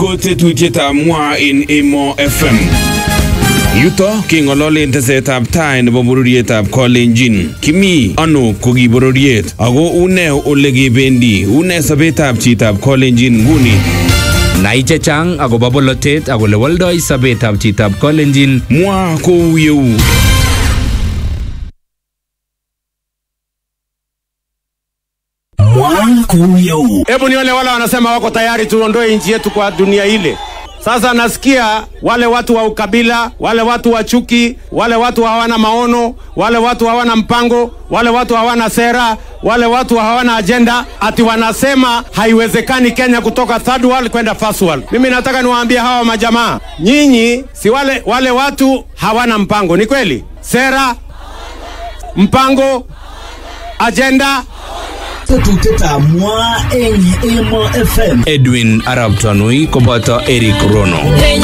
ko tetutietab mwa en Emo FM. Yuto keng'ololen tesetab tai nebo bororietab Kalenjin. Kimi ano ko ki bororiet ako une ole kebendi une sobetab chitab Kalenjin nguni. Nai chechang akobo bolotet ak ole woldoi sobetab chitab Kalenjin Mwa kou yeu. Hebu nione wale wanasema wako tayari tuondoe nchi yetu kwa dunia ile. Sasa nasikia wale watu wa ukabila, wale watu wa chuki, wale watu hawana maono, wale watu hawana mpango, wale watu hawana sera, wale watu hawana ajenda, ati wanasema haiwezekani Kenya kutoka third world kwenda first world. Mimi nataka niwaambie hawa majamaa, nyinyi si wale, wale watu hawana mpango, ni kweli? Sera, mpango, ajenda, tetutietab mwa eng Emo FM. Edwin Arab Tanui koboto Eric Rono.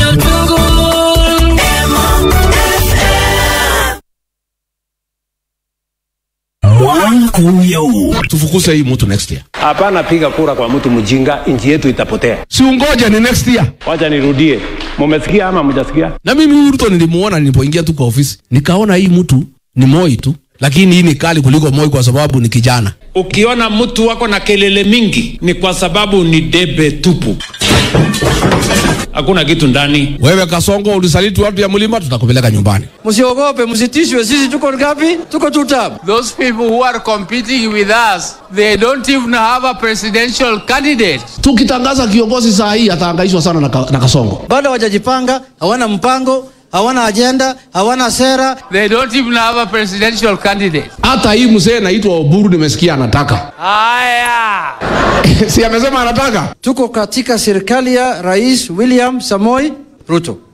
Mwa kou yeu. tufukuze hii mtu next year. hapana piga kura kwa mtu mjinga, nchi yetu itapotea. Si ungoja ni next year. Wacha nirudie, mumesikia ama mjasikia? Na mimi huyu Ruto nilimuona nilipoingia tu kwa ofisi, nikaona hii mtu ni Moi tu, lakini hii ni kali kuliko Moi kwa sababu ni kijana. Ukiona mtu wako na kelele mingi ni kwa sababu ni debe tupu, hakuna kitu ndani. Wewe Kasongo ulisaliti watu ya mlima, tutakupeleka nyumbani. Msiogope, msitishwe, sisi tuko ngapi? Tuko two term. Those people who are competing with us, they don't even have a presidential candidate. Tukitangaza kiongozi saa hii atahangaishwa sana na, ka, na Kasongo. Bado hawajajipanga, hawana mpango, hawana ajenda, hawana sera. They don't even have a presidential candidate. Hata hii mzee naitwa Oburu nimesikia anataka Haya. si amesema anataka Tuko katika serikali ya Rais William Samoi Ruto.